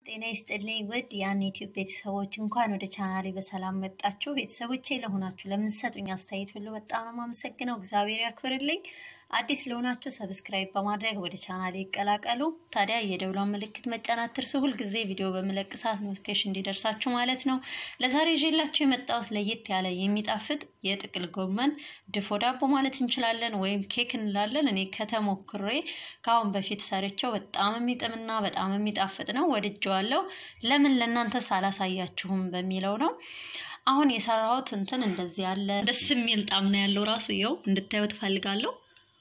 ጤና ይስጥልኝ ውድ ያን ዩቲዩብ ቤተሰቦች እንኳን ወደ ቻናሌ በሰላም መጣችሁ። ቤተሰቦቼ ለሆናችሁ ለምንሰጡኝ አስተያየት ሁሉ በጣም ነው የማመሰግነው። እግዚአብሔር ያክብርልኝ። አዲስ ለሆናችሁ ሰብስክራይብ በማድረግ ወደ ቻናሌ ይቀላቀሉ። ታዲያ የደውሏን ምልክት መጫን አትርሱ። ሁልጊዜ ቪዲዮ በምለቅ ሰዓት ኖቲፊኬሽን እንዲደርሳችሁ ማለት ነው። ለዛሬ ይዤላችሁ የመጣሁት ለየት ያለ የሚጣፍጥ የጥቅል ጎመን ድፎ ዳቦ ማለት እንችላለን ወይም ኬክ እንላለን። እኔ ከተሞክሬ ከአሁን በፊት ሰርቸው በጣም የሚጥምና በጣም የሚጣፍጥ ነው። ወድጀዋለሁ። ለምን ለእናንተ ሳላሳያችሁም በሚለው ነው። አሁን የሰራሁት እንትን እንደዚህ ያለ ደስ የሚል ጣም ነው ያለው። ራሱ ይኸው እንድታዩ ትፈልጋለሁ።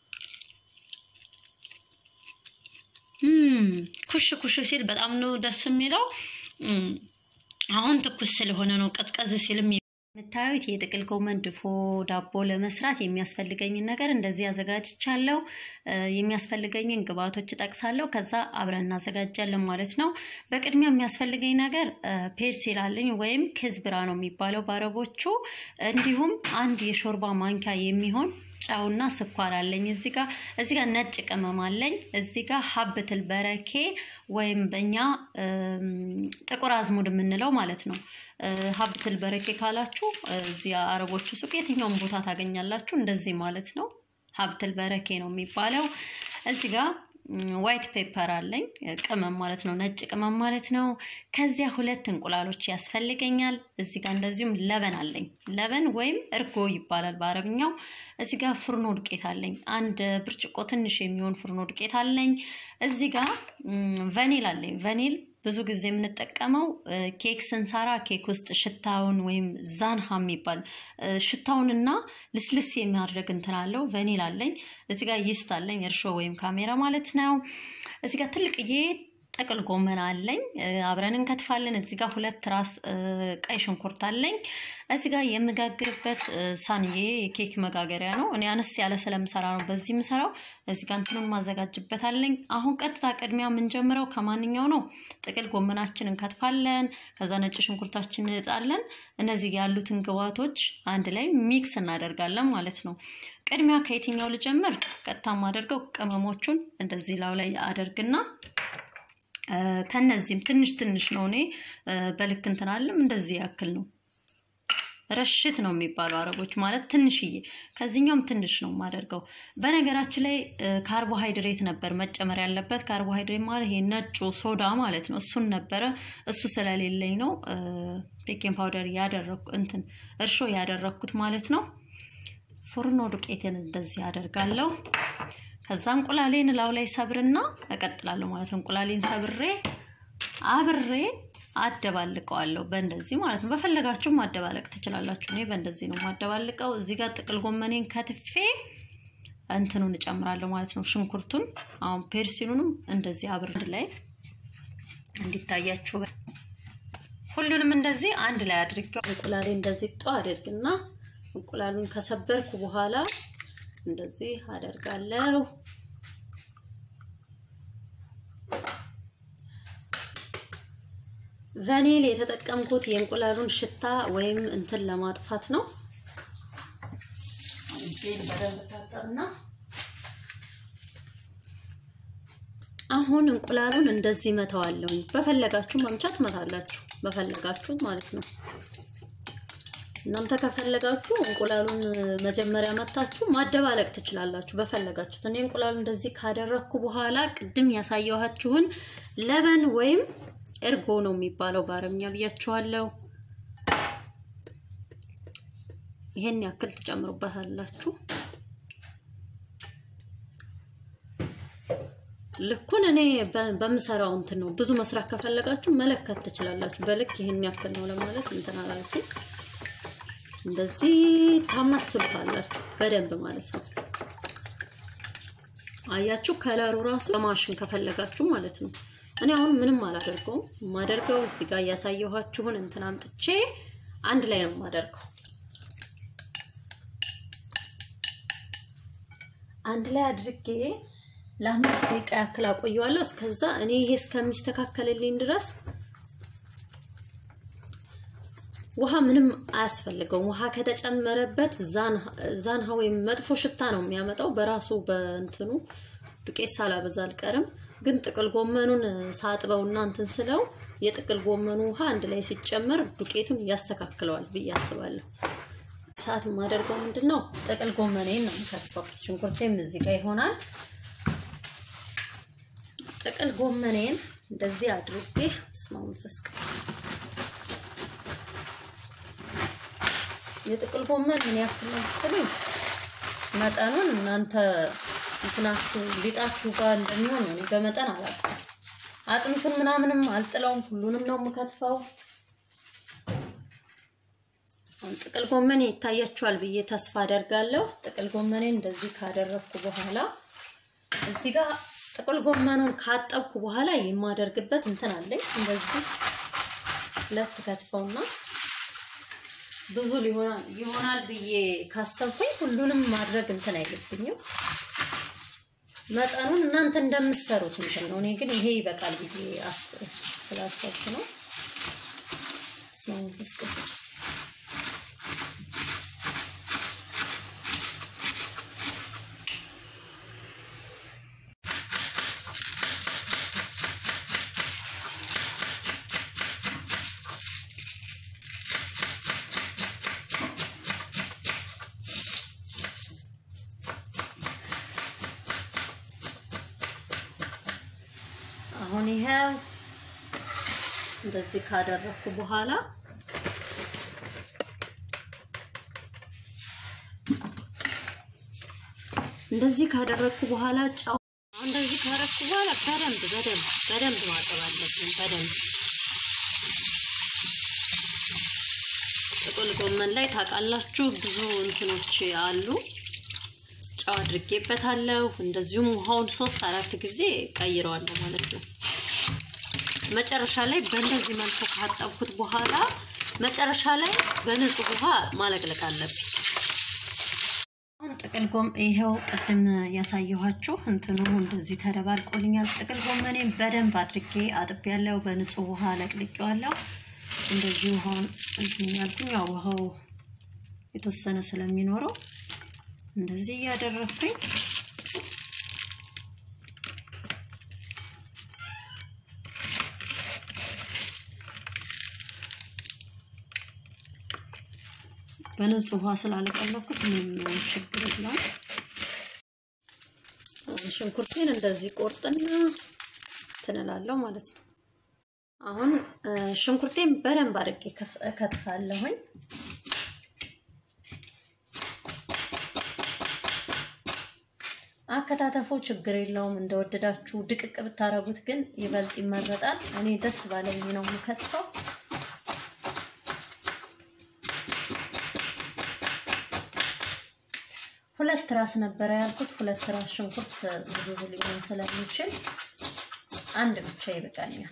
ኩሽ ኩሽ ሲል በጣም ነው ደስ የሚለው። አሁን ትኩስ ስለሆነ ነው። ቀዝቀዝ ሲልም የምታዩት የጥቅል ጎመን ድፎ ዳቦ ለመስራት የሚያስፈልገኝን ነገር እንደዚህ አዘጋጅቻለሁ። የሚያስፈልገኝን ግብአቶች እጠቅሳለሁ። ከዛ አብረን እናዘጋጃለን ማለት ነው። በቅድሚያ የሚያስፈልገኝ ነገር ፔርሲል አለኝ ወይም ክዝብራ ነው የሚባለው በአረቦቹ። እንዲሁም አንድ የሾርባ ማንኪያ የሚሆን ጨውና ስኳር አለኝ። እዚህ ጋር እዚህ ጋር ነጭ ቅመም አለኝ። እዚህ ጋር ሀብትል በረኬ ወይም በእኛ ጥቁር አዝሙድ የምንለው ማለት ነው። ሀብትል በረኬ ካላችሁ እዚህ አረቦቹ ሱቅ የትኛውም ቦታ ታገኛላችሁ። እንደዚህ ማለት ነው። ሀብትል በረኬ ነው የሚባለው። እዚህ ጋር ዋይት ፔፐር አለኝ ቅመም ማለት ነው፣ ነጭ ቅመም ማለት ነው። ከዚያ ሁለት እንቁላሎች ያስፈልገኛል። እዚህ ጋር እንደዚሁም ለበን አለኝ። ለበን ወይም እርጎ ይባላል በአረብኛው። እዚህ ጋር ፍርኖ ዱቄት አለኝ። አንድ ብርጭቆ ትንሽ የሚሆን ፍርኖ ዱቄት አለኝ። እዚህ ጋር ቫኒል አለኝ። ቫኒል ብዙ ጊዜ የምንጠቀመው ኬክ ስንሰራ ኬክ ውስጥ ሽታውን ወይም ዛንሃ የሚባል ሽታውንና ልስልስ የሚያደርግ እንትን አለው። ቫኒል አለኝ። እዚህ ጋር ይስት አለኝ፣ እርሾ ወይም ካሜራ ማለት ነው። እዚህ ጋር ትልቅዬ ጥቅል ጎመን አለኝ። አብረን እንከትፋለን። እዚህ ጋር ሁለት ራስ ቀይ ሽንኩርት አለኝ። እዚህ ጋር የምጋግርበት ሳንዬ የኬክ መጋገሪያ ነው። እኔ አነስ ያለ ስለምሰራ ነው በዚህ የምሰራው። እዚህ ጋር እንትኑን ማዘጋጅበት አለኝ። አሁን ቀጥታ ቅድሚያ የምንጀምረው ከማንኛው ነው? ጥቅል ጎመናችን እንከትፋለን። ከዛ ነጭ ሽንኩርታችን እንልጣለን። እነዚህ ያሉትን ግብአቶች አንድ ላይ ሚክስ እናደርጋለን ማለት ነው። ቅድሚያ ከየትኛው ልጀምር? ቀጥታ የማደርገው ቅመሞቹን እንደዚህ ላው ላይ አደርግና ከነዚህም ትንሽ ትንሽ ነው። እኔ በልክ እንትን አለም እንደዚህ ያክል ነው። ረሽት ነው የሚባለው አረቦች ማለት ትንሽዬ፣ ከዚህኛውም ትንሽ ነው የማደርገው። በነገራችን ላይ ካርቦሃይድሬት ነበር መጨመር ያለበት። ካርቦሃይድሬት ማለት ይሄ ነጩ ሶዳ ማለት ነው። እሱን ነበረ። እሱ ስለሌለኝ ነው ቤኪንግ ፓውደር ያደረኩ እንትን እርሾ ያደረኩት ማለት ነው። ፉርኖ ዱቄትን እንደዚህ አደርጋለሁ። ከዛ እንቁላሌን ላው ላይ ሰብርና እቀጥላለሁ ማለት ነው። እንቁላሌን ሰብሬ አብሬ አደባልቀዋለሁ በእንደዚህ ማለት ነው። በፈለጋችሁ ማደባለቅ ትችላላችሁ። እኔ በእንደዚህ ነው ማደባልቀው። እዚህ ጋር ጥቅል ጎመኔን ከትፌ እንትኑን እጨምራለሁ ማለት ነው። ሽንኩርቱን አሁን ፔርሲኑንም እንደዚህ አብር ላይ እንዲታያችሁ ሁሉንም እንደዚህ አንድ ላይ አድርገው እንቁላሌ እንደዚህ ጧ አድርግና እንቁላሉን ከሰበርኩ በኋላ እንደዚህ አደርጋለሁ። ቫኒል የተጠቀምኩት የእንቁላሉን ሽታ ወይም እንትን ለማጥፋት ነው። አሁን እንቁላሉን እንደዚህ መተዋለሁ። በፈለጋችሁ መምቻ ትመታላችሁ፣ በፈለጋችሁ ማለት ነው። እናንተ ከፈለጋችሁ እንቁላሉን መጀመሪያ መታችሁ ማደባለቅ ትችላላችሁ በፈለጋችሁት። እኔ እንቁላሉ እንደዚህ ካደረግኩ በኋላ ቅድም ያሳየኋችሁን ለበን ወይም እርጎ ነው የሚባለው በአረብኛ ብያችኋለሁ። ይሄን ያክል ትጨምሩበታላችሁ። ልኩን እኔ በምሰራው እንትን ነው። ብዙ መስራት ከፈለጋችሁ መለከት ትችላላችሁ። በልክ ይሄን ያክል ነው ለማለት እንትን አላልኩም። እንደዚህ ታማስሉታላችሁ በደንብ ማለት ነው። አያችሁ ከለሩ ራሱ በማሽን ከፈለጋችሁ ማለት ነው። እኔ አሁን ምንም አላደርገውም። የማደርገው እዚህ ጋር እያሳየኋችሁን እንትን አምጥቼ አንድ ላይ ነው የማደርገው። አንድ ላይ አድርጌ ለአምስት ደቂቃ ያክል አቆየዋለሁ። እስከዛ እኔ ይሄ እስከሚስተካከልልኝ ድረስ ውሃ ምንም አያስፈልገውም። ውሃ ከተጨመረበት ዛንሃ ወይም መጥፎ ሽታ ነው የሚያመጣው በራሱ በእንትኑ ዱቄት ሳላበዛ አልቀርም። ግን ጥቅል ጎመኑን ሳጥበው እና እንትን ስለው የጥቅል ጎመኑ ውሃ አንድ ላይ ሲጨመር ዱቄቱን ያስተካክለዋል ብዬ አስባለሁ። ሰዓት የማደርገው ምንድን ነው? ጥቅል ጎመኔን ነው የምከትፈው። ሽንኩርቴም እዚህ ጋር ይሆናል። ጥቅል ጎመኔን እንደዚህ አድርጌ ስማ መንፈስ ቅዱስ የጥቅል ጎመን ምን ያክል ነው ስትሉኝ መጠኑን እናንተ እንትናችሁ ሊጣችሁ ጋር እንደሚሆን ነው። እኔ በመጠን አላውቅም። አጥንቱን ምናምንም አልጥለውም። ሁሉንም ነው የምከትፈው። ጥቅል ጎመን ይታያችኋል ብዬ ተስፋ አደርጋለሁ። ጥቅል ጎመኔን እንደዚህ ካደረግኩ በኋላ እዚህ ጋር ጥቅል ጎመኑን ካጠብኩ በኋላ የማደርግበት እንትን አለኝ። እንደዚህ ሁለት ከትፈውና ብዙ ይሆናል ብዬ ካሰብኩኝ ሁሉንም ማድረግ እንትን አይልብኝም። መጠኑን እናንተ እንደምትሰሩት እንትን ነው። እኔ ግን ይሄ ይበቃል ብዬ ስላሰብኩ ነው። ስማንስ ቅዱስ አሁን ይሄው እንደዚህ ካደረኩ በኋላ እንደዚህ ካደረኩ በኋላ ጨው እንደዚህ ካደረኩ በኋላ በደንብ በደንብ በደንብ ማጠብ አለብን። በደንብ ጥቅል ጎመን ላይ ታውቃላችሁ ብዙ እንትኖች አሉ። ጨው አድርጌበታለሁ። እንደዚሁም ውሃውን ሶስት አራት ጊዜ ቀይረዋለሁ ማለት ነው። መጨረሻ ላይ በእንደዚህ መልኩ ካጠብኩት በኋላ መጨረሻ ላይ በንጹህ ውሃ ማለቅለቅ አለብኝ። አሁን ጥቅል ጎም ይሄው ቅድም ያሳየኋችሁ እንትኑ እንደዚህ ተደባልቆልኛል። ጥቅል ጎመኔን በደንብ አድርጌ አጥቤያለሁ። በንጹህ ውሃ ለቅልቄዋለሁ። እንደዚህ ውሃውን እንትን ያልኩኝ ያው ውሃው የተወሰነ ስለሚኖረው እንደዚህ እያደረግኩኝ በንጹህ ውሃ ስላለቀለኩት ምንም ችግር የለውም። ሽንኩርቴን እንደዚህ ቆርጥና ትንላለሁ ማለት ነው። አሁን ሽንኩርቴን በደንብ አድርጌ ከትፋለሁኝ። አከታተፎ ችግር የለውም። እንደወደዳችሁ ድቅቅ ብታረጉት ግን ይበልጥ ይመረጣል። እኔ ደስ ባለኝ ነው የምከትፈው። ሁለት ራስ ነበረ ያልኩት። ሁለት ራስ ሽንኩርት ብዙ ሊሆን ስለሚችል አንድ ብቻ ይበቃኛል።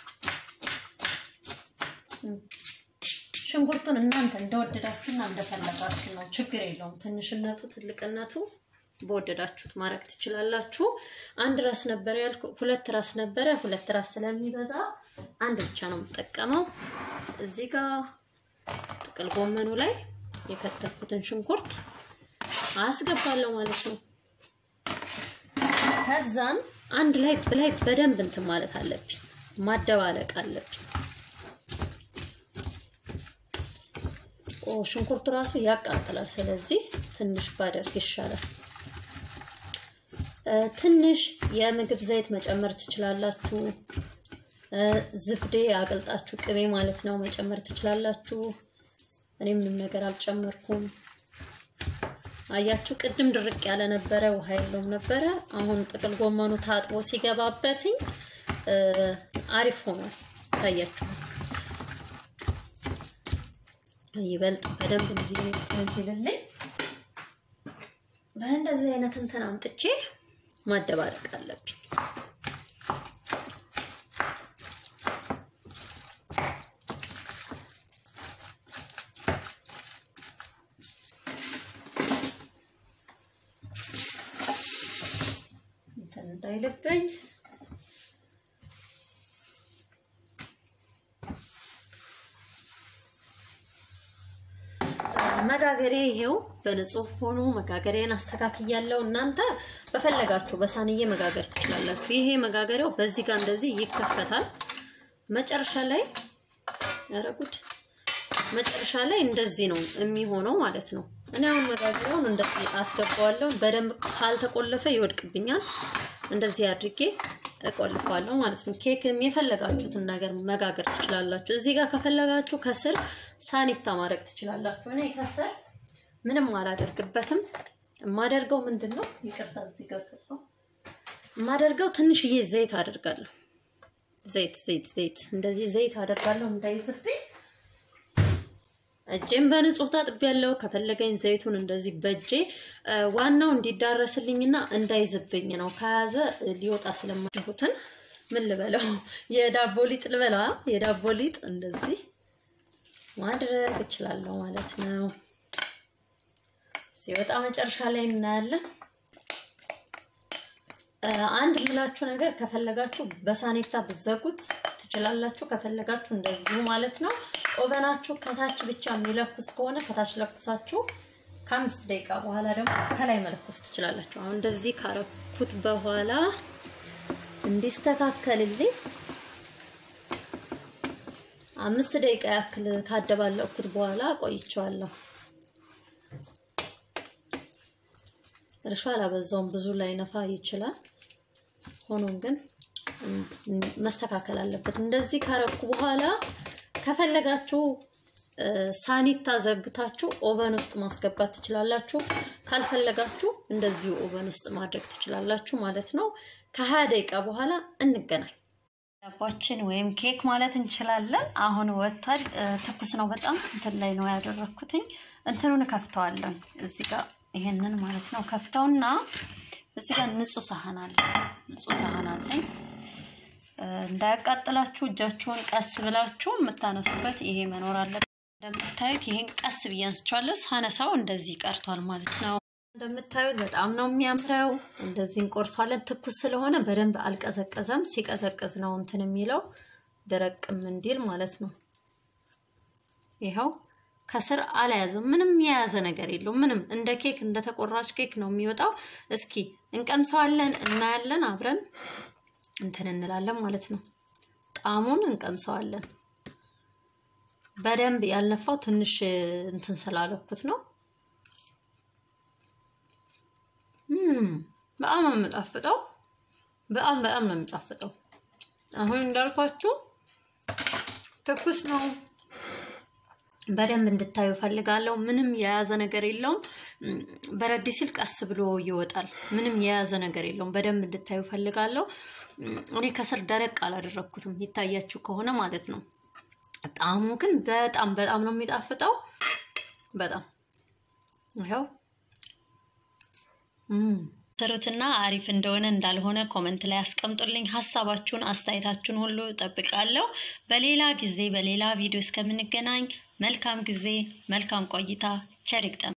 ሽንኩርቱን እናንተ እንደወደዳችሁና እንደፈለጋችሁ ነው፣ ችግር የለውም። ትንሽነቱ ትልቅነቱ በወደዳችሁት ማድረግ ትችላላችሁ። አንድ ራስ ነበረ ያልኩ ሁለት ራስ ነበረ። ሁለት ራስ ስለሚበዛ አንድ ብቻ ነው የምጠቀመው። እዚህ ጋር ጥቅል ጎመኑ ላይ የከተፍኩትን ሽንኩርት አስገባለሁ ማለት ነው። ከዛም አንድ ላይ ላይ በደንብ እንትን ማለት አለብኝ፣ ማደባለቅ አለብኝ። ኦ ሽንኩርቱ ራሱ ያቃጥላል። ስለዚህ ትንሽ ባደርግ ይሻላል። ትንሽ የምግብ ዘይት መጨመር ትችላላችሁ። ዝብዴ አቅልጣችሁ ቅቤ ማለት ነው መጨመር ትችላላችሁ። እኔ ምንም ነገር አልጨመርኩም። አያችሁ፣ ቅድም ድርቅ ያለ ነበረ፣ ውሃ የለውም ነበረ። አሁን ጥቅል ጎመኑ ታጥቦ ሲገባበትኝ አሪፍ ሆኗል። ታያችኋል። ይበልጥ በደንብ እንዲልልኝ በእንደዚህ አይነት እንትን አምጥቼ ማደባለቅ አለብኝ። እንትን እንዳይልብኝ መጋገሬ ይሄው በንጹህ ሆኖ መጋገሬን አስተካክያለሁ። እናንተ በፈለጋችሁ በሳንዬ መጋገር ትችላላችሁ። ይሄ መጋገሪያው በዚህ ጋር እንደዚህ ይከፈታል። መጨረሻ ላይ ያረጉት መጨረሻ ላይ እንደዚህ ነው የሚሆነው ማለት ነው። እኔ አሁን መጋገሪያውን እንደዚህ አስገባዋለሁ። በደንብ ካልተቆለፈ ይወድቅብኛል። እንደዚህ አድርጌ እቆልፋለሁ ማለት ነው። ኬክም የፈለጋችሁትን ነገር መጋገር ትችላላችሁ። እዚህ ጋር ከፈለጋችሁ ከስር ሳኒታ ማድረግ ትችላላችሁ። እኔ ከስር ምንም አላደርግበትም። የማደርገው ምንድን ነው? ይቅርታ፣ እዚህ ጋር ገባሁ። የማደርገው ትንሽዬ ዘይት አደርጋለሁ። ዘይት ዘይት ዘይት እንደዚህ ዘይት አደርጋለሁ እንዳይዝብኝ። እጄም በንጹህ ታጥቤያለሁ። ከፈለገኝ ዘይቱን እንደዚህ በእጄ ዋናው እንዲዳረስልኝና እንዳይዝብኝ ነው። ከያዘ ሊወጣ ስለማይሁትን ምን ልበለው የዳቦ ሊጥ ልበላ የዳቦ ሊጥ እንደዚህ ማድረግ እችላለሁ ማለት ነው። ሲወጣ መጨረሻ ላይ እናያለን። አንድ ምላችሁ ነገር ከፈለጋችሁ በሳኔታ ብትዘጉት ትችላላችሁ። ከፈለጋችሁ እንደዚሁ ማለት ነው። ኦቨናችሁ ከታች ብቻ የሚለኩስ ከሆነ ከታች ለኩሳችሁ ከአምስት ደቂቃ በኋላ ደግሞ ከላይ መለኮስ ትችላላችሁ። አሁን እንደዚህ ካረኩት በኋላ እንዲስተካከልልኝ አምስት ደቂቃ ያክል ካደባለኩት በኋላ ቆይቼዋለሁ። እርሾ አላበዛውም፣ ብዙ ላይ ነፋ ይችላል። ሆኖም ግን መስተካከል አለበት። እንደዚህ ካረኩ በኋላ ከፈለጋችሁ ሳኒታ ዘግታችሁ ኦቨን ውስጥ ማስገባት ትችላላችሁ። ካልፈለጋችሁ እንደዚሁ ኦቨን ውስጥ ማድረግ ትችላላችሁ ማለት ነው። ከሀያ ደቂቃ በኋላ እንገናኝ። ዳባችን ወይም ኬክ ማለት እንችላለን። አሁን ወጥቷል። ትኩስ ነው በጣም እንትን ላይ ነው ያደረኩትኝ። እንትኑን ከፍተዋለን እዚህ ጋር ይሄንን ማለት ነው ከፍተውና እዚህ ጋር ንጹህ ሳህን አለ። ንጹህ ሳህን አለኝ። እንዳያቃጥላችሁ እጃችሁን ቀስ ብላችሁ የምታነሱበት ይሄ መኖር አለበት። እንደምታዩት ይሄን ቀስ ብዬ አንስቼዋለሁ። ሳነሳው እንደዚህ ቀርቷል ማለት ነው። እንደምታዩት በጣም ነው የሚያምረው። እንደዚህ እንቆርሷለን። ትኩስ ስለሆነ በደንብ አልቀዘቀዘም። ሲቀዘቅዝ ነው እንትን የሚለው ደረቅም እንዲል ማለት ነው። ይኸው ከስር አልያዘም። ምንም የያዘ ነገር የለውም። ምንም እንደ ኬክ እንደ ተቆራጭ ኬክ ነው የሚወጣው። እስኪ እንቀምሰዋለን፣ እናያለን፣ አብረን እንትን እንላለን ማለት ነው። ጣዕሙን እንቀምሰዋለን። በደንብ ያልነፋው ትንሽ እንትን ስላለኩት ነው። በጣም ነው የሚጣፍጠው። በጣም በጣም ነው የሚጣፍጠው። አሁን እንዳልኳችሁ ትኩስ ነው። በደንብ እንድታዩ ፈልጋለሁ። ምንም የያዘ ነገር የለውም። በረድ ሲል ቀስ ብሎ ይወጣል። ምንም የያዘ ነገር የለውም። በደንብ እንድታዩ ፈልጋለሁ። እኔ ከስር ደረቅ አላደረግኩትም፣ ይታያችሁ ከሆነ ማለት ነው። ጣዕሙ ግን በጣም በጣም ነው የሚጣፍጠው። በጣም ይኸው ስሩትና አሪፍ እንደሆነ እንዳልሆነ ኮመንት ላይ አስቀምጡልኝ። ሀሳባችሁን፣ አስተያየታችሁን ሁሉ እጠብቃለሁ። በሌላ ጊዜ በሌላ ቪዲዮ እስከምንገናኝ መልካም ጊዜ፣ መልካም ቆይታ፣ ቸር ይግጠም።